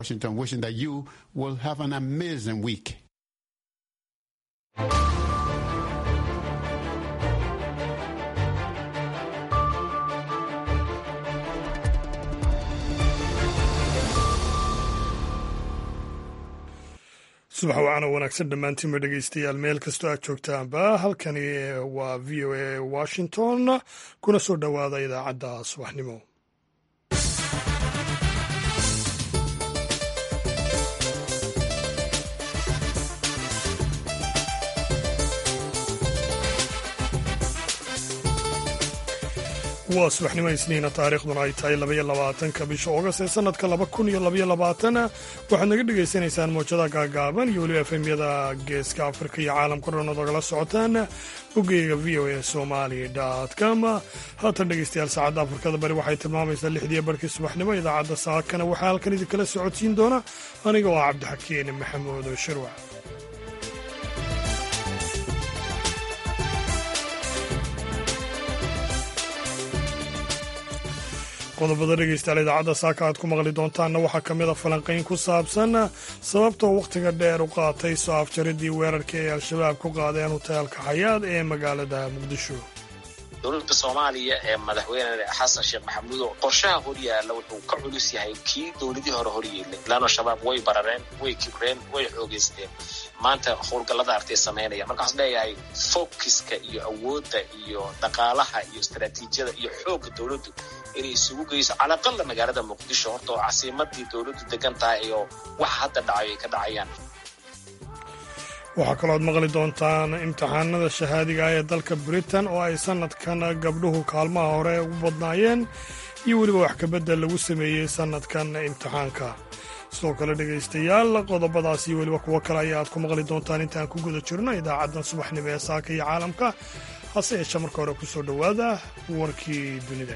Washington, wishing that you will have an amazing week. subax wacan oo wanaagsan dhammaantiinba dhegeystayaal meel kastoo aad joogtaanba halkani waa v o a washington kuna soo dhowaada idaacadda subaxnimo waa subaxnimo isniina taariikhduna ay tahay labaiyo labaatanka bisha oogast ee sanadka laba kun iyo labaiyo labaatan waxaad naga dhagaysanaysaan mowjada gaagaaban iyo weliba efemyada geeska afrika iyo caalamka dhan ood ogala socotaan boggeyga v o a somali com haatan dhegeystayaal saacadda afrikada bari waxay tilmaamaysaa lixdiiyo barhkii subaxnimo idaacadda saakana waxaa halkan idinkala socodsiin doona aniga oo ah cabdixakiin maxamuud shirwac qodobada dhegeystayaal idaacadda saaka aad ku maqli doontaanna waxaa ka mid a falanqayn ku saabsan sababtoo wakhtiga dheer u qaatay soo afjaridii weerarkii ay al-shabaab ku qaadeen hoteelka xayaad ee magaalada muqdisho dowladda soomaaliya ee madaxweyne xasan sheekh maxamuudo qorshaha horyaalla wuxuu ka culus yahay kii dowladii hore horyeelay laanno shabaab way barareen way kibreen way xoogeysteen maanta howlgallada artay samaynaya marka waxaan leeyahay fokiska iyo awoodda iyo dhaqaalaha iyo istaraatiijiyada iyo xoogga dowladdu inay isugu geyso calaqalla magaalada muqdisho horta oo casiimadii dowladdu degan tahay oo waxa hadda dhacayo ay ka dhacayaan waxaa kalooad maqli doontaan imtixaanada shahaadiga ah ee dalka britain oo ay sannadkan gabdhuhu kaalmaha hore ugu badnaayeen iyo weliba wax kabedel lagu sameeyey sannadkan imtixaanka sidoo kale dhegaystayaal qodobadaas iyo weliba kuwo kale ayaa aad ku maqli doontaan intaan ku guda jirno idaacaddan subaxnimo ee saaka iyo caalamka hase yeeshe marka hore ku soo dhowaada warkii dunida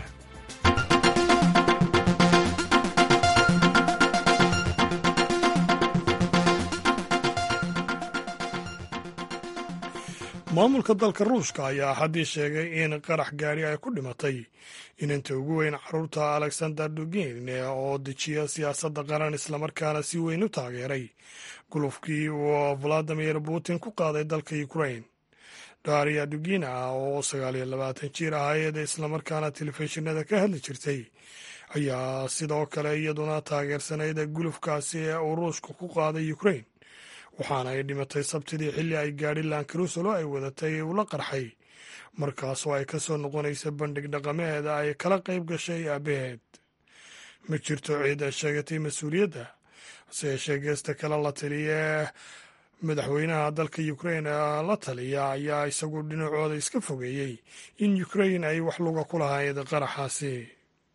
maamulka dalka ruushka ayaa axaddii sheegay in qarax gaari ay ku dhimatay inanta ugu weyn caruurta alexander dugin oo dejiya siyaasadda qaran islamarkaana si weyn u taageeray gulufkii uu valadimir putin ku qaaday dalka ukrain daria dugina oo sagaal iyo labaatan jir ahayd islamarkaana telefishinada ka hadli jirtay ayaa sidoo kale iyaduna taageersanayd gulufkaasi ee uu ruushka ku qaaday ukrain waxaana ay dhimatay sabtidii xilli ay gaadhi lankarusalo ay wadatay ula qarxay markaasoo ay ka soo noqonaysa bandhig dhaqameed ay kala qayb gashay aabaheed ma jirto ciid ay sheegatay mas-uuliyadda hase yeeshee geesta kale la taliye madaxweynaha dalka ukrain la taliya ayaa isagu dhinacooda iska fogeeyey in ukrain ay wax luga ku lahayd qaraxaasi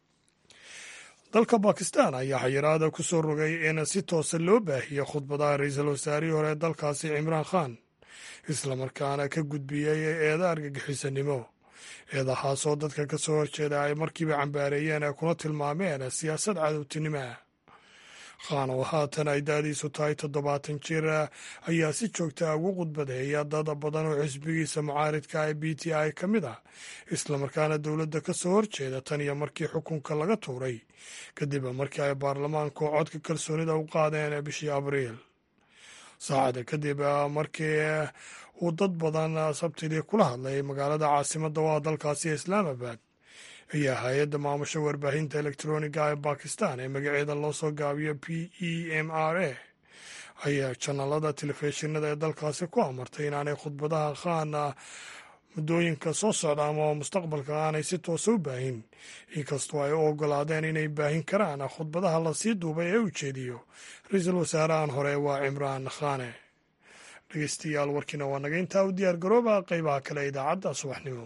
dalka bakistan ayaa xayiraada ku soo rogay in si toosa loo baahiyo khudbadaha ra-iisul wasaarihii hore dalkaasi cimraan khan islamarkaana ka gudbiyey eeda argagixisanimo eedahaasoo dadka ka soo horjeeda ay markiiba cambaareeyeen ee kuna tilmaameen siyaasad cadowtinimo ah khan oo haatan ay da-diisu tahay toddobaatan jir ayaa si joogta ugu khudbadeeya dad badan oo xisbigiisa mucaaridka ee b t i ka mid ah islamarkaana dowladda ka soo horjeeda tan iyo markii xukunka laga tuuray kadib markii ay baarlamaanku codka kalsoonida u qaadeen bishii abriil saacada kadib markii uu dad badan sabtidii kula hadlay magaalada caasimadda waa dalkaasi islaamabad ayaa hay-adda maamusha warbaahinta elektroniga ee bakistan ee magaceeda loo soo gaabiyo p e m r a ayaa janalada telefishinada ee dalkaasi ku amartay inaanay khudbadaha khan muddooyinka soo socda ama mustaqbalka aanay si toosa u baahin inkastoo ay u ogolaadeen inay baahin karaan khudbadaha lasii duubay ee ujeediyo ra-iisul wasaarahan hore waa cimraan khane dhegeystayaal warkiina waa naga intaa u diyaar garooba qeybaha kale idaacadda subaxnimo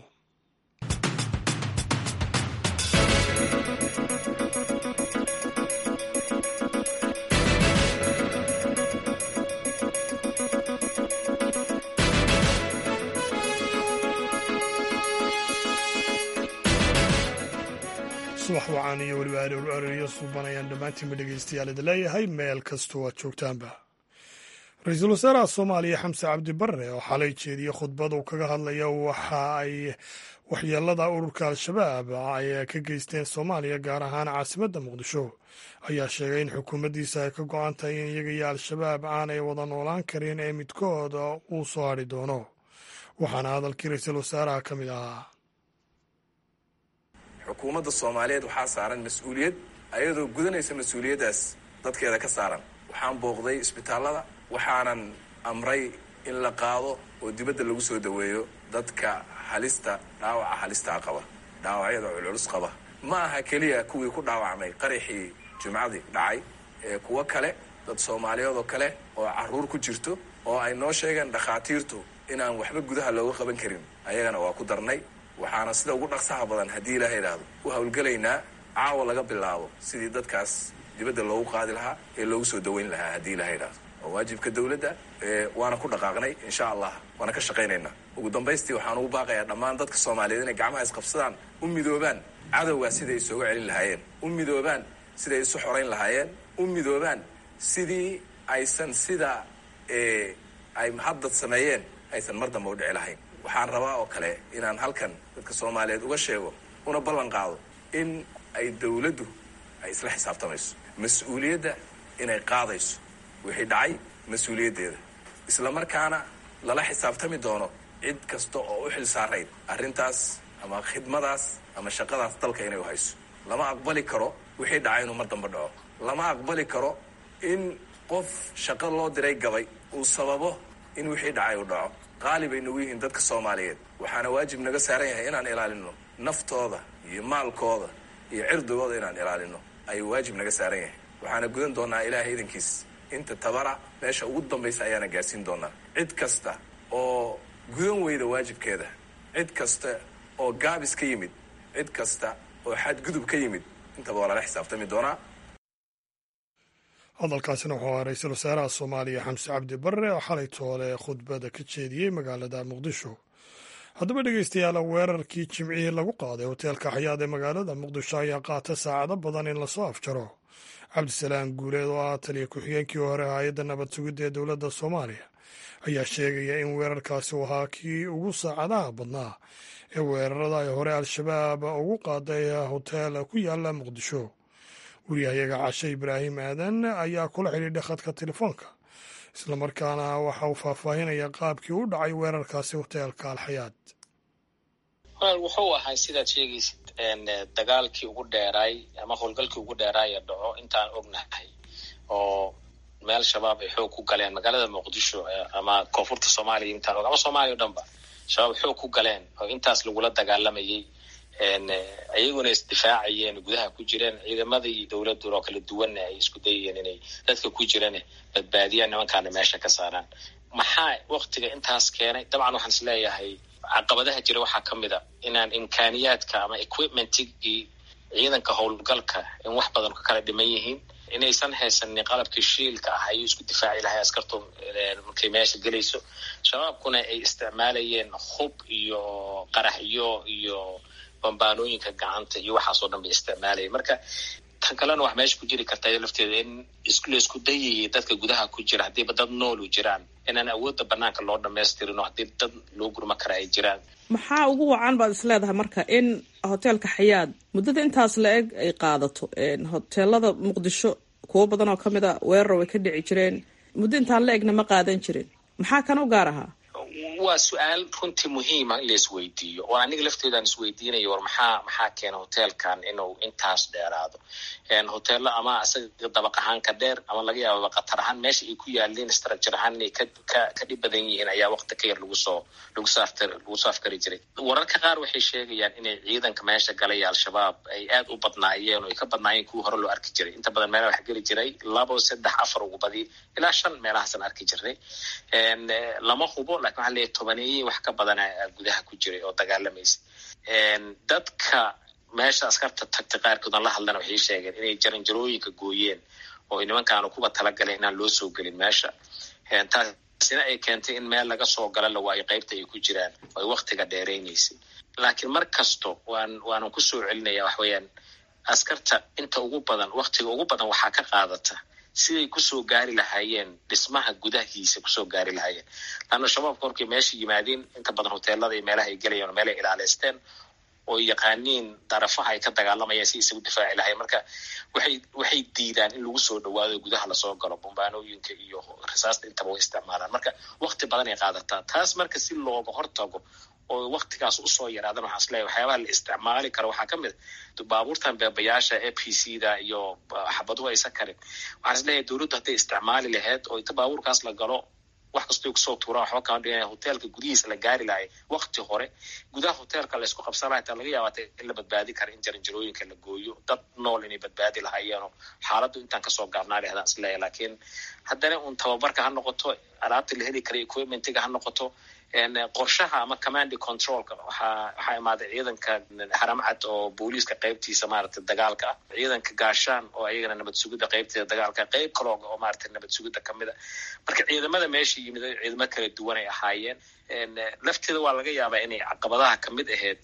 subax wacaan iyo weliba arooriyo suuban ayaan dhammaantiinba dhegeystayaal idin leeyahay meel kastoo aad joogtaanba ra-iisul wasaaraha soomaaliya xamse cabdi barre oo xalay jeediye khudbad uu kaga hadlaya waxa ay waxyeelada ururka al-shabaab ay ka geysteen soomaaliya gaar ahaan caasimadda muqdisho ayaa sheegay in xukuumaddiisa ay ka go-an tahay in iyaga iyo al-shabaab aanay wada noolaan karin ee midkooda uu soo hadhi doono waxaana hadalkii ra-iisul wasaaraha ka mid ahaa xukuumadda soomaaliyeed waxaa saaran mas-uuliyad ayadoo gudanaysa mas-uuliyaddaas dadkeeda ka saaran waxaan booqday isbitaallada waxaanan amray in la qaado oo dibadda lagu soo daweeyo dadka halista dhaawaca halistaa qaba dhaawacyada culculus qaba ma aha keliya kuwii ku dhaawacmay qaraxii jimcadii dhacay ee kuwo kale dad soomaaliyeed oo kale oo carruur ku jirto oo ay noo sheegeen dhakhaatiirtu inaan waxba gudaha looga qaban karin ayagana waa ku darnay waxaana sida ugu dhaqsaha badan haddii ilaaha idhaahdo u howlgelaynaa caawa laga bilaabo sidii dadkaas dibadda loogu qaadi lahaa ee loogu soo daweyn lahaa haddii ilaha idhaahdo waa waajibka dawladda waana ku dhaqaaqnay insha allah waana ka shaqaynaynaa ugu dambaystii waxaan ugu baaqayaa dhammaan dadka soomaaliyeed inay gacmaha isqabsadaan u midoobaan cadowgaa siday isooga celin lahaayeen u midoobaan siday isu xorayn lahaayeen u midoobaan sidii aysan sida ay haddad sameeyeen aysan mar damba u dhici lahayn waxaan rabaa oo kale inaan halkan dadka soomaaliyeed uga sheego una ballan qaado in ay dawladdu ay isla xisaabtamayso mas-uuliyadda inay qaadayso wixii dhacay mas-uuliyaddeeda isla markaana lala xisaabtami doono cid kasta oo u xil saarayd arrintaas ama khidmadaas ama shaqadaas dalka inay u hayso lama aqbali karo wixii dhacay inuu mar damba dhaco lama aqbali karo in qof shaqo loo diray gabay uu sababo in wixii dhacay uu dhaco qaali bay nagu yihiin dadka soomaaliyeed waxaana waajib naga saaran yahay inaan ilaalino naftooda iyo maalkooda iyo cirdigooda inaan ilaalino ayuu waajib naga saaran yahay waxaana gudan doonaa ilaahay idankiis inta tabara meesha ugu dambaysa ayaana gaarsiin doonaa cid kasta oo gudan weyda waajibkeeda cid kasta oo gaabis ka yimid cid kasta oo xadgudub ka yimid intaba waa lala xisaabtami doonaa hadalkaasina wuxuu ahaa ra-iisul wasaaraha soomaaliya xamse cabdi barre oo xalay toole khudbada ka jeediyey magaalada muqdisho haddaba dhegeystayaal weerarkii jimcihii lagu qaaday hoteelka xayaad ee magaalada muqdisho ayaa qaata saacado badan in lasoo afjaro cabdisalaam guuleed oo ah taliya ku-xigeenkii hore hay-adda nabad sugidda ee dowladda soomaaliya ayaa sheegaya in weerarkaasi uu ahaa kii ugu saacadaha badnaa ee weerarada ay hore al-shabaab ugu qaaday hoteel ku yaala muqdisho wariyahayaga cashe ibraahim aadan ayaa kula xidhiidhay khadka telefoonka islamarkaana waxa uu faahfaahinaya qaabkii u dhacay weerarkaasi hoteelka alxayaad wuxuu ahay sidaad sheegaysid dagaalkii ugu dheeraay ama howlgalkii ugu dheeraay ee dhaco intaan ognahay oo meel shabaab ay xoog ku galeen magaalada muqdisho ama koonfurta soomaaliya intaan og ama soomaaliya o dhan ba shabaab xoog ku galeen oo intaas lagula dagaalamayay ayaguna isdifaacayeen gudaha ku jireen ciidamadii dowladdu oo kala duwanna ay isku dayayeen inay dadka ku jirane badbaadiyaan nimankaana meesha ka saaraan maxaa waktiga intaas keenay dabcan waxaan is leeyahay caqabadaha jira waxaa ka mid a inaan imkaaniyaadka ama equipmentigii ciidanka howlgalka in wax badan ka kala dhiman yihiin inaysan haysanin qalabkii shiilka ah ayuu isku difaaci lahay askartu markay meesha gelayso shabaabkuna ay isticmaalayeen hub iyo qaraxyo iyo bambaanooyinka gacanta iyo waxaasoo dhan bay isticmaalayeen marka tan kalena wax meesha ku jiri karta lafteeda in laisku dayayay dadka gudaha ku jira haddiiba dad noolu jiraan inaan awoodda banaanka loo dhamaystirin oo haddii dad loo gurma kara ay jiraan maxaa ugu wacan baad is leedahay marka in hoteelka xayaad muddada intaas la eg ay qaadato hoteelada muqdisho kuwo badan oo kamid a weerar way ka dhici jireen muddo intaan la egna ma qaadan jirin maxaa kan u gaar ahaa waa su-aal runtii muhiima in la isweydiiyo oo aniga lafteedaan isweydiinayo war maxaa maxaa keena hoteelkan inuu intaas dheeraado hoteello ama isaga dabaq ahaan ka dheer ama laga yaababa qatar ahaan meesha ay ku yaaleen structure ahaan inay ka ka ka dhib badan yihiin ayaa waqti ka yar lagu soo lagu soo aftar lagu soo afkari jiray wararka qaar waxay sheegayaan inay ciidanka meesha galay al-shabaab ay aad u badnaayeen oo ay ka badnaayeen kuwii hore loo arki jiray inta badan meelaha wax geli jiray labo saddex afar ugu badi ilaa shan meelahaasaan arki jirnay lama hubo lakin waxaa leeyahy tobaneeye wax ka badana gudaha ku jiray oo dagaalamaysa dadka meesha askarta tagtay qaarkood aan la hadlana waxay sheegeen inay jaranjarooyinka gooyeen oo nimankaanu kuba talagaleen inaan loo soo gelin meesha taasina ay keentay in meel laga soo gala la waayo qaybta ay ku jiraan oo ay waktiga dheeraynaysay laakiin mar kasto waan waanan kusoo celinaya wax weeyaan askarta inta ugu badan waktiga ugu badan waxaa ka qaadata siday kusoo gaari lahaayeen dhismaha gudahiisa kusoo gaari lahaayeen laanna shabaabka markay meesha yimaadeen inta badan hoteelada iyo meelaha ay gelayaan oo meelay ilaaleysteen oo yaqaaniin darafaha ay ka dagaalamayaan si isagu difaaci lahayen marka waxay waxay diidaan in lagu soo dhawaado gudaha lasoo galo bombaanooyinka iyo risaasta intaba way isticmaalaan marka wakti badan ay qaadataa taas marka si looga hortago oo waktigaas usoo yaraadan waxaan isleeyahay waxyaabaha la isticmaali karo waxaa ka mid a baabuurtan beebayaasha a p c da iyo xabaduhu aysan karin waxaan isleeyahay dowladdu hadday isticmaali lahayd oo inta baabuurkaas la galo wax kastoo kusoo tuuraan waxba kama dhigaya hoteelka gudihiisa la gaari lahay wakti hore gudaha hoteelka laysku qabsan lahay taa laga yaabaa in la badbaadi kara in jaranjarooyinka la gooyo dad nool inay badbaadi lahaayeenoo xaaladdu intaan kasoo gaabnaa lahdaan isleeyahay laakiin haddana un tababarka ha noqoto alaabta la heli kara equipmentiga ha noqoto qorshaha ama commandi controlka waxaa waxaa imaaday ciidanka haramcad oo booliiska qeybtiisa maaragtay dagaalka ah ciidanka gaashaan oo ayagana nabad sugidda qeybteeda dagaalka qeyb kalooga oo maaragtay nabad sugidda kamid a marka ciidamada meesha yimid ciidamo kala duwan ay ahaayeen lafteeda waa laga yaabaa inay caqabadaha kamid ahayd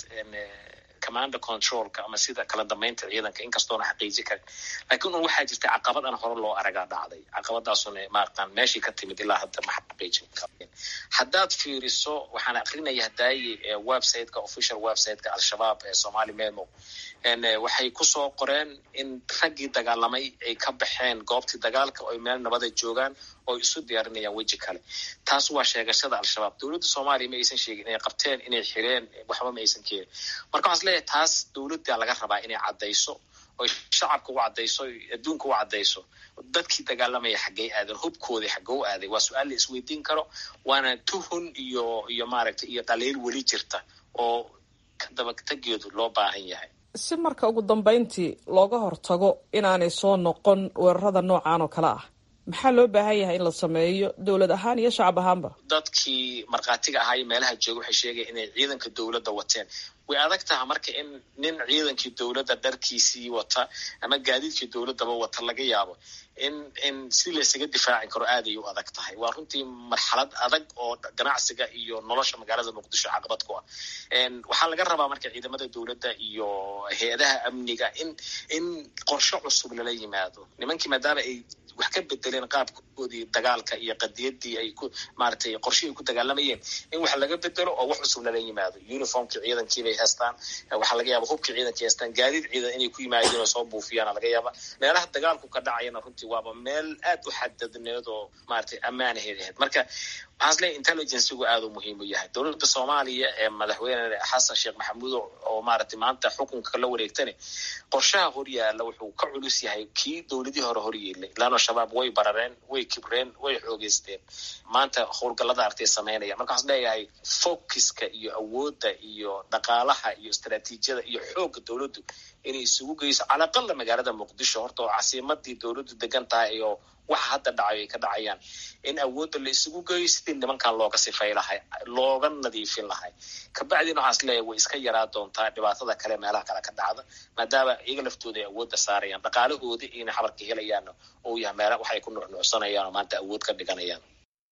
commando controlka ama sida kala dambeynta ciidanka inkastoona xaqiiji karin laakiin un waxaa jirta caqabad aan hore loo aragaa dhacday caqabadaasuna maaratan meeshii ka timid ilaa hadda ma xaqiijin karin haddaad fiiriso waxaan akrinaya hadaaye websiteka official websiteka al-shabaab ee somali memo waxay kusoo qoreen in raggii dagaalamay ay ka baxeen goobtii dagaalka oo ay meel nabada joogaan oo isu diyaarinayaan weji kale taas waa sheegashada al-shabaab dowladda soomaaliya ma aysan sheegin inay qabteen inay xireen waxba ma aysan keenin marka waxaan isleeyahay taas dowladda laga rabaa inay caddayso oy shacabka u caddayso adduunka u caddayso dadkii dagaalamaya xaggey aaden hubkoodii xaggee u aaday waa su-aal la isweydiin karo waana tuhun iyo iyo maaragtay iyo dhaliil weli jirta oo kadabatageedu loo baahan yahay si marka ugu dambeyntii looga hortago inaanay soo noqon weerarada noocan oo kale ah maxaa loo baahan yahay in la sameeyo dowlad ahaan iyo shacab ahaanba dadkii markhaatiga ahaa iyo meelaha jooga waxay sheegaya inay ciidanka dowladda wateen way adag taha marka in nin ciidankii dowladda dharkiisii wata ama gaadiidkii dowladdaba wata laga yaabo in in si laysaga difaaci karo aaday u adag tahay waa runtii marxalad adag oo ganacsiga iyo nolosha magaalada muqdisho caqabad ku ah waxaa laga rabaa marka ciidamada dowladda iyo hay-adaha amniga in in qorshe cusub lala yimaado nimankii maadaama ay wax ka bedeleen qaabkoodii dagaalka iyo qadiyadii ay ku maaragtay qorshihii ku dagaalamayeen in wax laga bedelo oo wax cusub lala yimaado uniformkii ciidankii bay haystaan waxaa laga yaaba hubkii ciidankii haystaan gaadiid ciidan inay ku yimaadeen oo soo buufiyaana laga yaaba meelaha dagaalku ka dhacayana runtii waaba meel aad u xadadneed oo maaragtay ammaanaheed ahayd marka waxaan isleeyahy intelligencigu aada u muhiim u yahay dowladda soomaaliya ee madaxweyne xasan sheekh maxamuud oo maaragtay maanta xukunka la wareegtane qorshaha horyaala wuxuu ka culus yahay kii dowladii hore horyeelay laano shabaab way barareen way kibreen way xoogeysteen maanta howlgallada artay sameynaya marka waxaan leeyahay focuska iyo awoodda iyo dhaqaalaha iyo istaraatiijiyada iyo xoogga dowladdu inay isugu geyso calaqala magaalada muqdisho horta oo casiimadii dowladdu degan tahay oo waxa hadda dhacayo ay ka dhacayaan in awoodda la isugu geeyo sidii nimankan looga sifay lahay looga nadiifin lahay kabacdina waxaan isleeyahay way iska yaraa doontaa dhibaatada kale meelaha kale ka dhacda maadaama iyaga laftooda ay awoodda saarayaan dhaqaalahoodi ina xabarka helayaana oo yahay meela waxay ku nuucnuucsanayaan oo maanta awood ka dhiganayaan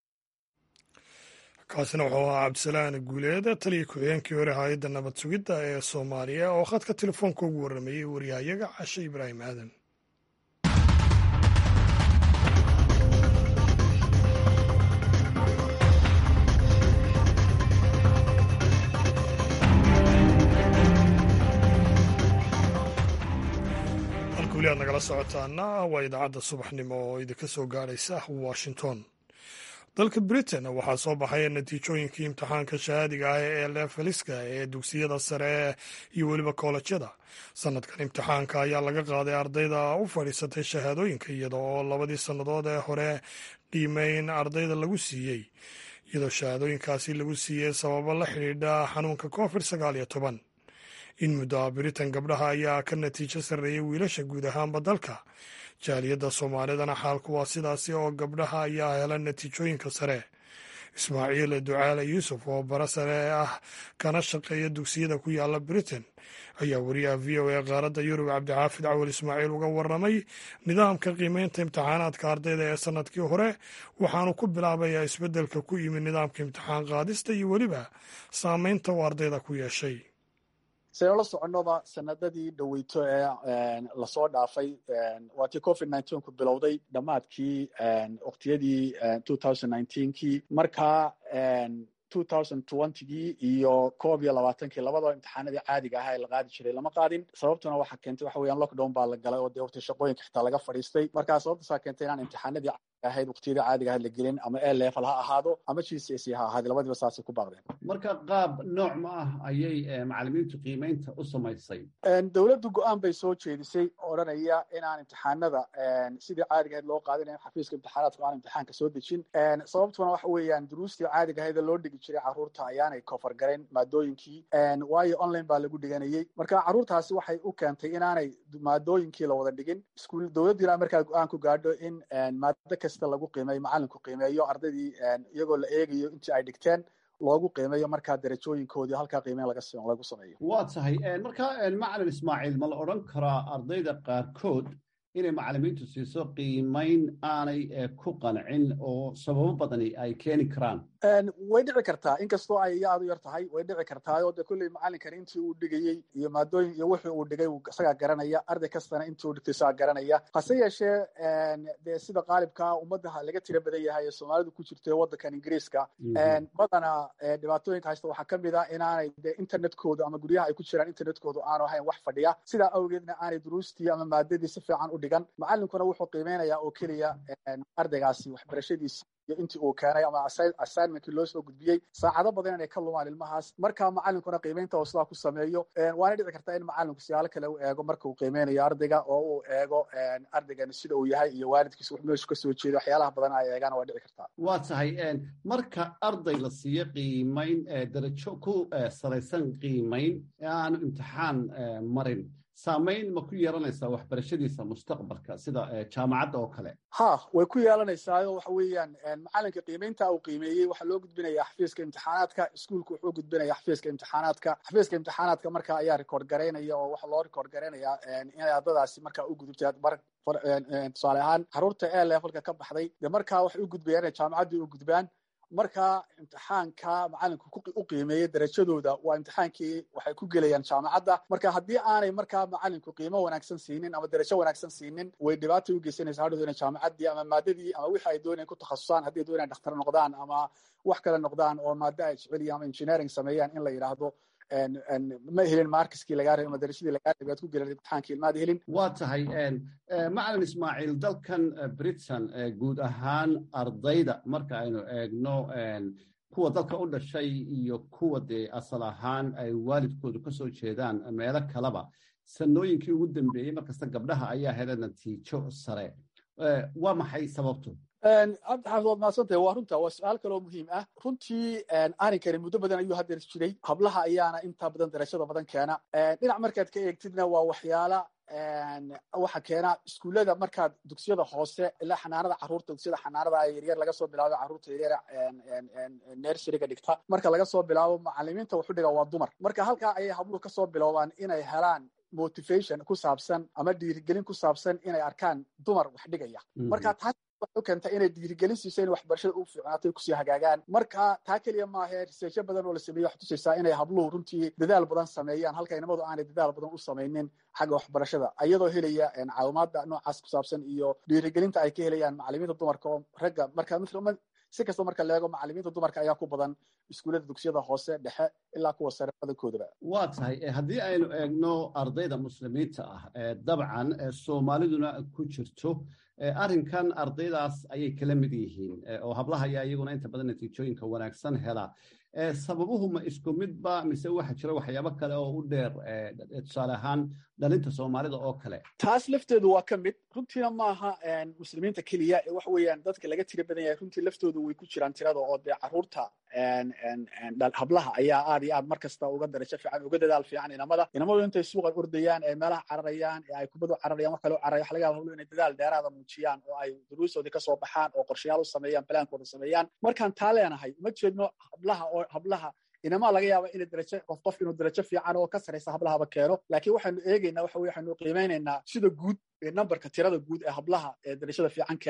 kaasina wuxuu ahaa cabdisalaan guuleed taliya ku-xigeenkii hore hay-adda nabad sugidda ee soomaaliya oo khadka telefoonka ugu warramayey waryahayaga cashe ibraahim aadan halka weli aad nagala socotaana waa idaacadda subaxnimo oo idinka soo gaaraysa washington dalka britain waxaa soo baxaya natiijooyinkii imtixaanka shahaadiga ah ee lefeliska ee dugsiyada sare iyo weliba koolajyada sanadkan imtixaanka ayaa laga qaaday ardayda u fadhiisatay shahaadooyinka iyada oo labadii sannadood ee hore qiimeyn ardayda lagu siiyey iyadoo shahaadooyinkaasi lagu siiyey sababo la xidhiidha xanuunka covid sagaal iyo toban in muddoa britain gabdhaha ayaa ka natiijo sarreeyay wiilasha guud ahaanba dalka jaaliyadda soomaalidana xaalku waa sidaasi oo gabdhaha ayaa hela natiijooyinka sare ismaaciil ducaale yuusuf oo bara sare ah kana shaqeeya dugsiyada ku yaala britain ayaa wariyaha v o a qaaradda yurub cabdixaafid cawal ismaaciil uga waramay nidaamka qiimeynta imtixaanaadka ardayda ee sanadkii hore waxaanu ku bilaabayaa isbeddelka ku yimid nidaamka imtixaan qaadista iyo weliba saameynta uu ardayda ku yeeshay sidaynu la soconnoba sanadadii dhoweyto ee lasoo dhaafay waatii covid ku bilowday dhammaadkii waqtiyadii kii markaa gii iyo koob iyo labaatankii labadaba imtixaanadii caadiga ahaa ee la qaadi jiray lama qaadin sababtuna waxaa keentay waxa weeyaan lockdown baa la galay oo dee waqti shaqooyinka xitaa laga fadhiistay markaa sababtaasaa keentay inaan imtixaanadii ahayd waqtiyadii caadiga ahayd la gelin ama a level ha ahaado ama g c s ha ahaado labadiba saasay ku baaqdeen marka qaab nooc ma ah ayay macalimiintu qiimeynta u samaysay dowladdu go-aan bay soo jeedisay odhanaya inaan imtixaanada sidii caadiga ahayd loo qaadin in xafiiska imtixaanaadku aan imtixaanka soo dejin sababtuna waxa weeyaan duruustii caadiga ahayd ee loo dhigi jiray carruurta ayaanay kofar garayn maadooyinkii waayo online baa lagu dhiganayay marka carruurtaasi waxay u keentay inaanay maadooyinkii la wada dhigin iskuul dowladdiina markaa go-aan ku gaadho in maado kasta lagu qiimeeyo macalinku qiimeeyo ardaydii iyagoo la eegayo intii ay dhigteen loogu qiimeeyo markaa darajooyinkoodii halkaa qiimeyn lagu sameeyo waa tahay marka macalin ismaaciil ma la odhan karaa ardayda qaarkood inay macalimiintu siiso qiimeyn aanay ku qancin oo sababo badani ay keeni karaan way dhici kartaa inkastoo ay aad u yar tahay way dhici kartaayoo dee kolley macalinkani intii uu dhigayey iyo maadooyin iyo wixii uu dhigay isagaa garanaya arday kastana intii uu dhigtay isagaa garanaya hase yeeshee dee sida qaalibkaa ummadda laga tira badan yahay ee soomaalidu ku jirto ee waddankan ingiriiska badana dhibaatooyinka haysta waxaa kamid a inaanay dee internetkooda ama guryaha ay ku jiraan internetkoodu aanu ahayn wax fadhiya sidaa awgeedna aanay duruustii ama maadadii si fiican u dhigan macalinkuna wuxuu qiimeynayaa oo keliya ardaygaasi waxbarashadiisi iyo intii uu keenay ama assignmentkii loo soo gudbiyey saacado badan inay ka lumaan ilmahaas marka macalinkuna qiimeynta oo sidaa ku sameeyo waana dhici kartaa in macalinku siyaalo kale u eego marka uu qiimeynayo ardayga oo uu eego ardaygani sida uu yahay iyo waalidkiisa wax meeshu kasoo jeedo waxyaalaha badan ay eegaan waa dhici kartaa waa tahay marka arday la siiyo qiimeyn darajo ku salaysan qiimeyn ee aanu imtixaan marin saamayn ma ku yeelanaysaa waxbarashadiisa mustaqbalka sida jaamacadda oo kale ha way ku yeelanaysaao waxa weeyaan macalinka qiimeynta uu qiimeeyey waxaa loo gudbinayaa xafiiska imtixaanaadka iskuolku wuxuu gudbinaya xafiiska imtixaanaadka xafiiska imtixaanaadka marka ayaa record garaynaya oo waxaa loo record garaynayaa inay ardadaasi markaa u gudubtay tusaale ahaan xaruurta e levelka ka baxday dee markaa waxay u gudbayaan inay jaamacaddii u gudbaan marka imtixaanka macalinku u qiimeeyey darajadooda waa imtixaankii waxay ku gelayaan jaamacadda marka haddii aanay markaa macalinku qiimo wanaagsan siinin ama darajo wanaagsan siinin way dhibaatay u geysanaysa hadhow inay jaamacaddii ama maadadii ama wixii ay doonayan ku takhasusaan haddii ay doonayan dhakhtar noqdaan ama wax kale noqdaan oo maado ay jeceliyan ama engineering sameeyaan in la yidhaahdo ma helin markiskii lagaa rabay ama darajadii lagaa rabay aad ku gelan imtixaankii ilmaad helin waa tahay macalin ismaaciil dalkan britain guud ahaan ardayda marka aynu eegno kuwa dalka u dhashay iyo kuwa dee asal ahaan ay waalidkoodu ka soo jeedaan meelo kaleba sanooyinkii ugu dambeeyey markasta gabdhaha ayaa hela natiijo sare waa maxay sababtu cabdixaafid waad mahadsantahay waa runta waa su-aal kaloo muhiim ah runtii arrinkani muddo badan ayuu hadeer jiray hablaha ayaana inta badan darajada badan keena dhinac markaad ka eegtidna waa waxyaala waxa keena iskuullada markaad dugsiyada hoose ilaa xanaanada carruurta dugsiyada xanaanada yaryar laga soo bilaabo carruurta yaryar nerseriga dhigta marka laga soo bilaabo macalimiinta wuxu dhiga waa dumar marka halkaa ayay habluhu kasoo biloobaan inay helaan motivation ku saabsan ama dhiirigelin ku saabsan inay arkaan dumar wax dhigaya marka taas waxay u keentay inay dhiirigelin siiso in waxbarashada u fiicnaato kusii hagaagaan marka taa keliya maahe riseejo badan oo la sameeye waxay tusaysaa inay habluhu runtii dadaal badan sameeyaan halka inamadu aanay dadaal badan u samaynin xagga waxbarashada iyadoo helaya caawimaada noocaas ku saabsan iyo dhiirigelinta ay ka helayaan macalimiinta dumarka oo ragga marka si kasta marka leego macalimiinta dumarka ayaa ku badan iskuullada dugsiyada hoose dhexe ilaa kuwa sare badankoodaba waa tahay haddii aynu eegno ardayda muslimiinta ah dabcan soomaaliduna ku jirto arrinkan ardaydaas ayay kala mid yihiin oo hablaha ayaa iyaguna inta badan natiijooyinka wanaagsan hela sababuhu ma isku midba mise waxa jira waxyaabo kale oo u dheer tusaale ahaan dhalinta soomaalida oo kale taas lafteedu waa ka mid runtiina maaha muslimiinta keliya ee waxa weeyaan dadka laga tira badan yahay runtii laftoodu way ku jiraan tirada oo dee carruurta hablaha ayaa aad iyo aad mar kasta uga darajo fiican uga dadaal fiican inamada inamadu intay suuqa ordayaan ee meelaha cararayaan ee ay kubadu cararayaan wax kale u cararaya waxa laga yaba habluhu inay dadaal dheeraada muujiyaan oo ay duruustoodii kasoo baxaan oo qorshayaal u sameeyaan balaankooda sameeyaan markaan taa leenahay ma jeedno hablaha oo hablaha inamaa laga yaaba ina darajo qof qof inuu darajo fiican oo ka saraysa hablahaba keeno laakiin waxaanu eegaynaa waxa weye waxaanu qiimeynaynaa sida guud numberka tirada guud ee hablaha ee darajada fiican keenay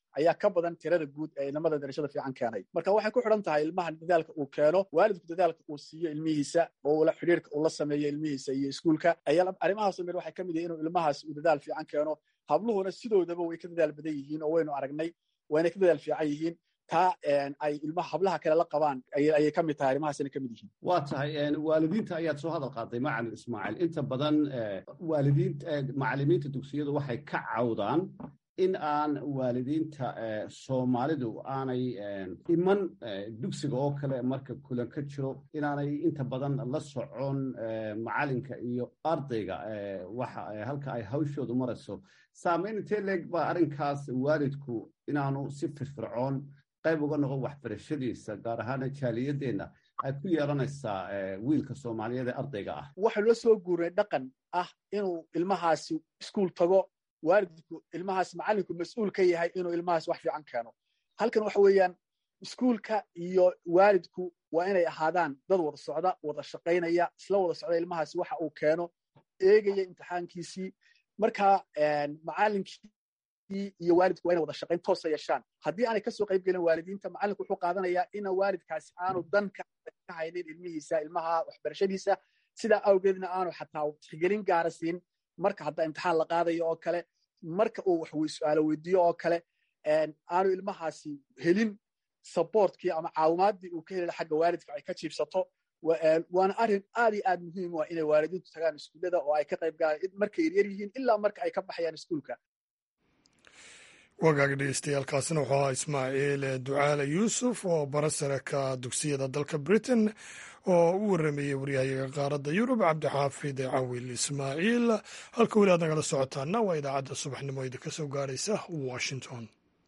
ayaa ka badan tirada guud ee inamada darajada fiican keenay marka waxay ku xidhan tahay ilmaha dadaalka uu keeno waalidku dadaalka uu siiyo ilmihiisa oo ula xidhiirka uu la sameeyo ilmihiisa iyo iskuulka ayaa arrimahaasoo dhan waxay ka mid yihin inuu ilmahaas uu dadaal fiican keeno habluhuna sidoodaba way ka dadaal badan yihiin oo waynu aragnay wayna ka dadaal fiican yihiin taa ay ilmaha hablaha kale la qabaan ayay ka mid tahay arrimahaasina ka mid yihiin waa tahay waalidiinta ayaad soo hadal qaaday macalin ismaaciil inta badan waalidiinta macalimiinta dugsiyadu waxay ka cawdaan in aan waalidiinta soomaalidu aanay iman dugsiga oo kale marka kulan ka jiro inaanay inta badan la socon macalinka iyo ardayga waxa halka ay hawshoodu marayso saamayn intee leeg baa arrinkaas waalidku inaanu si firfircoon qayb uga noqon waxbarashadiisa gaar ahaana jaaliyadeenna ay ku yeelanaysaa wiilka soomaaliyeed ee ardayga ah waxaynu la soo guurnay dhaqan ah inuu ilmahaasi iskuul tago waalidku ilmahaas macallinku mas-uul ka yahay inuu ilmahaas wax fiican keeno halkan waxa weeyaan iskuulka iyo waalidku waa inay ahaadaan dad wada socda wada shaqaynaya isla wada socda ilmahaasi waxa uu keeno eegaya imtixaankiisii marka macallinkii iyo waalidku waa inay wada shaqayn toosa yeeshaan haddii aanay kasoo qayb gelin waalidiinta macallinku wuxuu qaadanayaa ina waalidkaasi aanu dan ka haynin ilmihiisa ilmaha waxbarashadiisa sidaa awgeedna aanu xataa tixgelin gaara siin marka hadda imtixaan la qaadayo oo kale marka uu wax su-aalo weydiiyo oo kale aanu ilmahaasi helin sabortkii ama caawimaadii uu ka helila xagga waalidka ay ka jiibsato waana arrin aad iyo aad muhiim u ah inay waalidiintu tagaan iskuullada oo ay ka qayb galaan markay yaryar yihiin ilaa marka ay ka baxayaan iskuulka wagaaga dhegeystayaaalkaasina wuxuu ahaa ismaaciil ducaale yuusuf oo barasare ka dugsiyada dalka britain oo u warameeyey waryahayaga qaaradda yurub cabdixaafid cawil ismaaciil halka weli aad nagala socotaana waa idaacadda subaxnimo idinka soo gaaraysa washington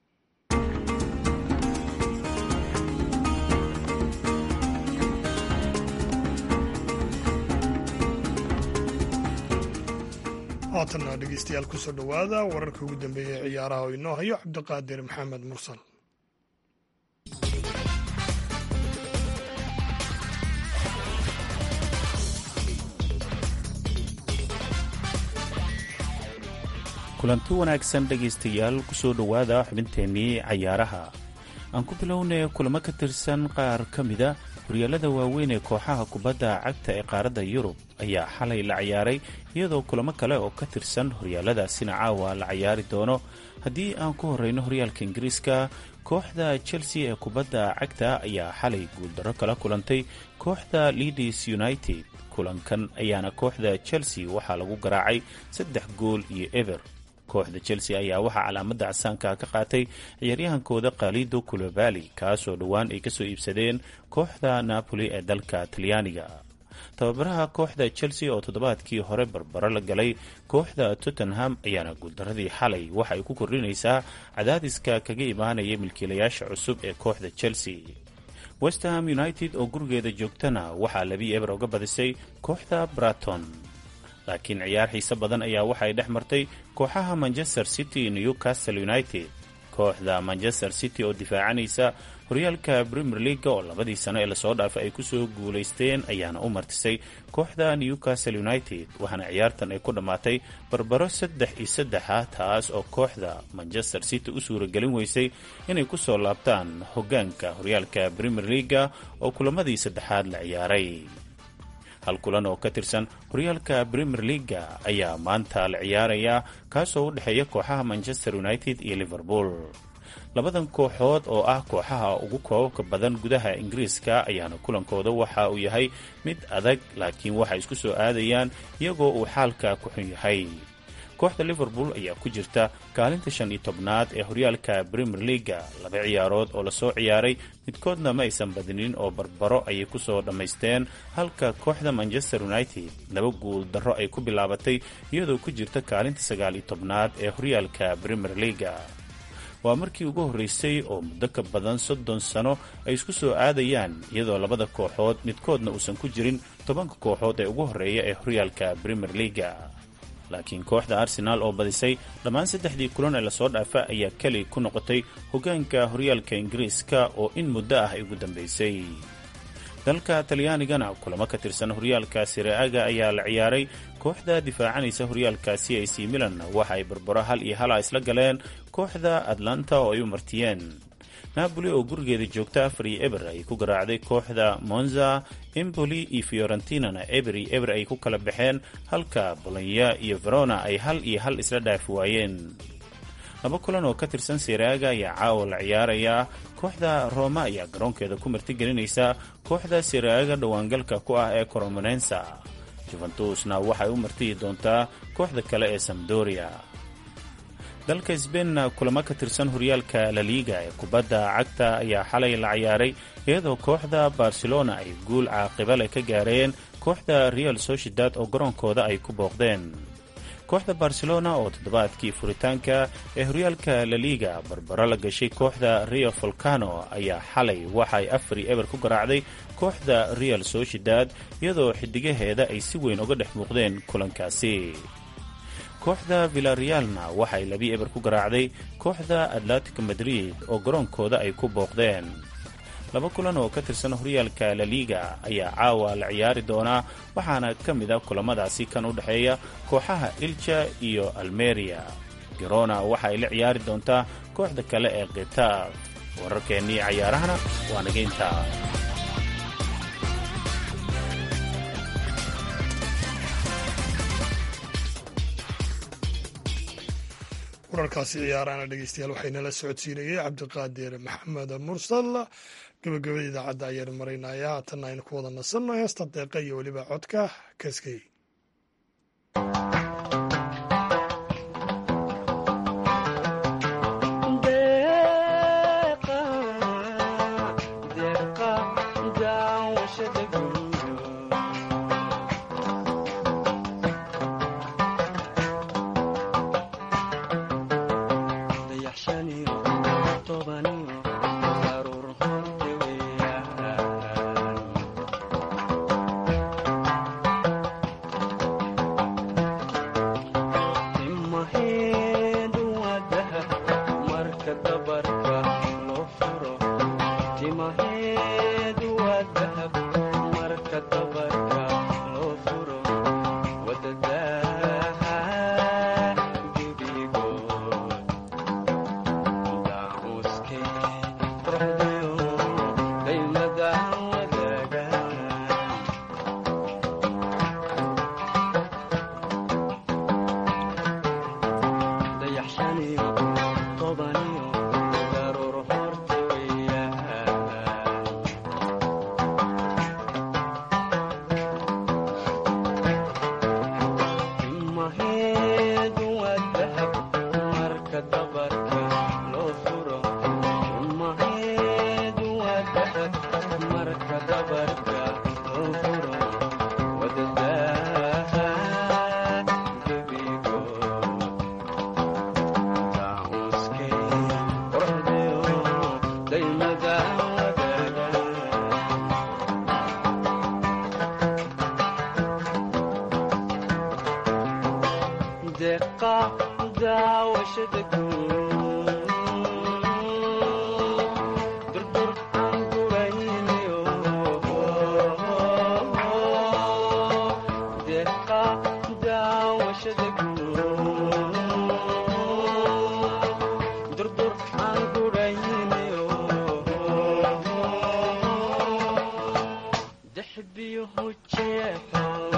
haatanna dhegeystayaal kusoo dhowaada wararka ugu dambeeya ee ciyaaraha oo inoo hayo cabdiqaadir maxamed mursal kulanti wanaagsan dhegaystayaal kusoo dhowaada xubinteennii cayaaraha aan ku bilownay kulamo ka tirsan qaar ka mida horyaalada waaweyn ee kooxaha kubadda cagta ee qaaradda yurub ayaa xalay la ciyaaray iyadoo kulamo kale oo ka tirsan horyaaladaasina caawa la cayaari doono haddii aan ku horreyno horyaalka ingiriiska kooxda chelsea ee kubadda cagta ayaa xalay guuldarro kala kulantay kooxda leadis united kulankan ayaana kooxda chelsea waxaa lagu garaacay saddex gool iyo eber kooxda chelsea ayaa waxaa calaamadda casaanka ka qaatay ciyaaryahankooda khalido kulobali kaasoo dhowaan ay kasoo iibsadeen kooxda napoli ee dalka talyaaniga tababaraha kooxda chelsea oo toddobaadkii hore barbaro la galay kooxda tottenham ayaana guuldaradii xalay waxa ay ku kordhinaysaa cadaadiska kaga imaanaya milkiilayaasha cusub ee kooxda chelsea westham united oo gurigeeda joogtana waxaa labii eber uga badisay kooxda braton laakiin ciyaar xiise badan ayaa waxay dhex martay kooxaha manchester city newcastle united kooxda manchester city oo difaacanaysa horyaalka premier leaga oo labadii sano ee lasoo dhaafay ay kusoo guulaysteen ayaana u martisay kooxda newcastle united waxaana ciyaartan ay ku dhammaatay barbaro saddex iyo saddexa taas oo kooxda manchester city u suuragelin weysay inay kusoo laabtaan hoggaanka horyaalka premier leaga oo kulamadii saddexaad la ciyaaray hal kulan oo ka tirsan horyaalka premier leaga ayaa maanta la ciyaarayaa kaasoo u dhexeeya kooxaha manchester united iyo liverpool labadan kooxood oo ah kooxaha ugu koobabka badan gudaha ingiriiska ayaana kulankooda waxa uu yahay mid adag laakiin waxay isku soo aadayaan iyagoo uu xaalka ku xun yahay kooxda liverpool ayaa ku jirta kaalinta shan iyo tobnaad ee horyaalka premier leaga laba ciyaarood oo lasoo ciyaaray midkoodna ma aysan badinin oo barbaro ayay kusoo dhammaysteen halka kooxda manchester united laba guul darro ay ku bilaabatay iyadoo ku jirta kaalinta sagaal iyo tobnaad ee horyaalka premier leaga waa markii ugu horreysay oo muddo ka badan soddon sano ay isku soo aadayaan iyadoo labada kooxood midkoodna uusan ku jirin tobanka kooxood ee ugu horreeya ee horyaalka premier leaga laakiin kooxda arsenaal oo badisay dhammaan saddexdii kulan ee lasoo dhaafa ayaa keli ku noqotay hoggaanka horyaalka ingiriiska oo in muddo ah ay ugu dambaysay dalka talyaanigana kulamo ka tirsan horyaalka siraaga ayaa la ciyaaray kooxda difaacanaysa horyaalkaasi ac milan waxa ay barbaro hal iyo hala isla galeen kooxda atlanta oo ay u martiyeen napoli oo gurigeeda joogta afar iyo eber ay ku garaacday kooxda monza emboli iyo fiorentinana eber iyo eber ay ku kala baxeen halka bolonya iyo verona ay hal iyo hal isla dhaafi waayeen laba kulan oo ka tirsan siraaga ayaa caawa la ciyaarayaa kooxda roma ayaa garoonkeeda ku martigelinaysa kooxda siraaga dhowaangalka ku ah ee coromonensa juventusna waxay u martiyi doontaa kooxda kale ee samdoria dalka sbeinna kulamo ka tirsan horyaalka laliiga ee kubadda cagta ayaa xalay la ciyaaray iyadoo kooxda barcelona ay guul caaqiba leh ka gaareen kooxda real sociedad oo garoonkooda ay ku booqdeen kooxda barcelona oo toddobaadkii furitaanka ee horyaalka laliiga barbaro la gashay kooxda rio volcano ayaa xalay waxay afari eber ku garaacday kooxda real sociedad iyadoo xidigaheeda ay si weyn uga dhex muuqdeen kulankaasi kooxda villarealna waxay labi eber ku garaacday kooxda atlantic madrid oo garoonkooda ay ku booqdeen laba kulan oo ka tirsan horyaalka laliiga ayaa caawa la ciyaari doonaa waxaana ka mid a kulamadaasi kan u dhexeeya kooxaha ilja iyo almeria girona waxa ay la ciyaari doontaa kooxda kale ee khitaaf wararkeennii cayaarahana waa nageynta wararkaasi ciyaarahana dhegeystayaal waxaynala socodsiinayay cabdiqaadir maxamed mursal gabagabada idaacadda ayaan maraynaya haatanna aynu ku wada nasanno heesta deeqa iyo weliba codka kaskey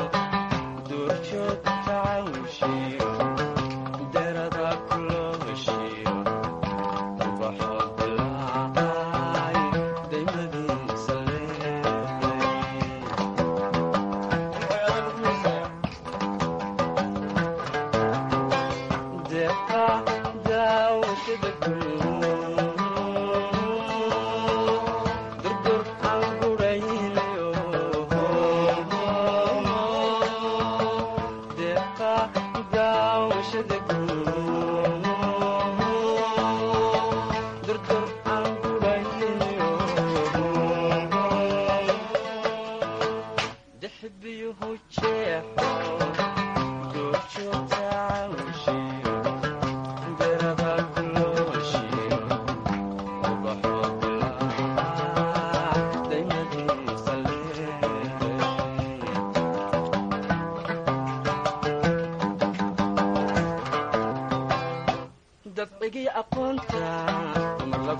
durjood tacawshi darada kuloosh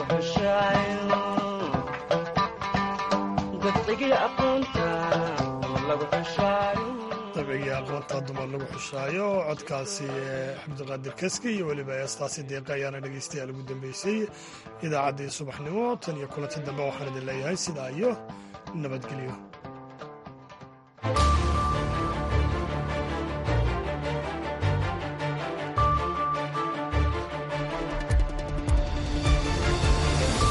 dabcigii aqoonta dumar lagu xushaayo codkaasi cabdiqaadir kaski iyo weliba heestaasi deeqa ayaana dhegaystayaal ugu dambeysay idaacaddii subaxnimo tan iyo kulanti dambe waxaan idin leeyahay sidaa iyo nabadgelyo